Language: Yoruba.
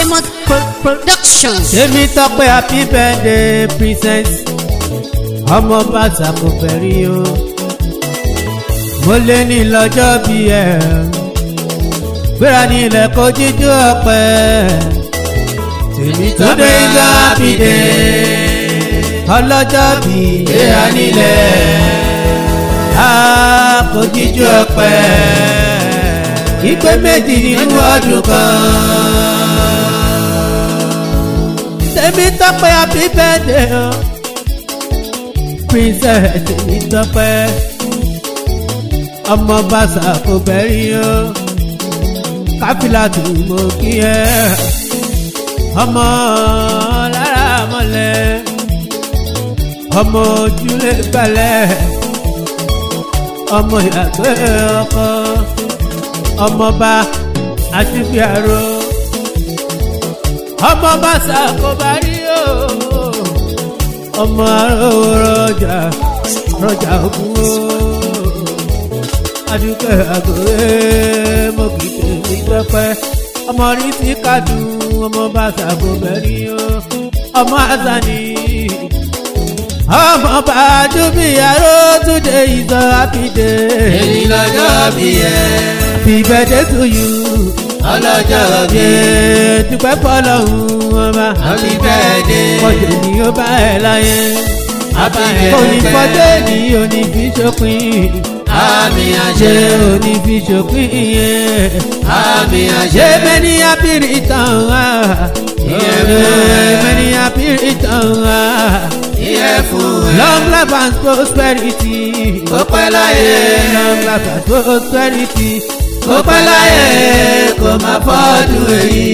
Famous Pro- Productions. tèmi tọpẹ happy birthday princess ọmọ bàtà kò fẹ́rí o mo lé ní lọ́jọ́ bí ẹ gbéra ní ilẹ̀ kó jíjú ọpẹ tèmi tọpẹ ìgbà happy day ọlọ́jọ́ bí gbéra nílẹ̀ a kó jíjú ọpẹ ìpè méjì nínú ọdún kan tèmi tọpẹ happy birthday o princess tèmi tọpẹ ọmọ bàṣà kò bẹ̀rí o káfílà tó mọ kí ẹ ọmọ lára mọ́lẹ̀ ọmọ ojúlé balẹ̀ ọmọ ìyàgbé ọkọ ọmọba àṣìbíàrò ọmọ bàṣà kò bá rí o ọmọ arówó rọjà rọjà ògùn o adúgbò àgòrè mọ̀kìtì ìgbẹ́pẹ́ ọmọ rí ti kádùn ọmọ bàṣà kò bẹ̀rí o ọmọ azani ọmọ bàjú bí aró túnde ìzọ àpìdé èyí lọ́jọ́ bí ẹ happy birthday to you ọlọ́jọ́ bí yé dúpẹ́ fọlọ́hún ọba happy birthday kọjọ ni ó bá ẹ láyé happy onífọdé birthday ni onífi ṣòpin àmì ṣé àṣẹ onífi ṣòpin yẹn àmì ṣé àṣẹ mẹ́ni àpìrì tán wá Ìyẹn fún ẹ. mẹ́ni àpìrì tán wá ìyẹ́ fún ẹ long life and prosperity kó pẹ́ láyé long life and prosperity kó pẹ́ láyé kó má fọ́dún èyí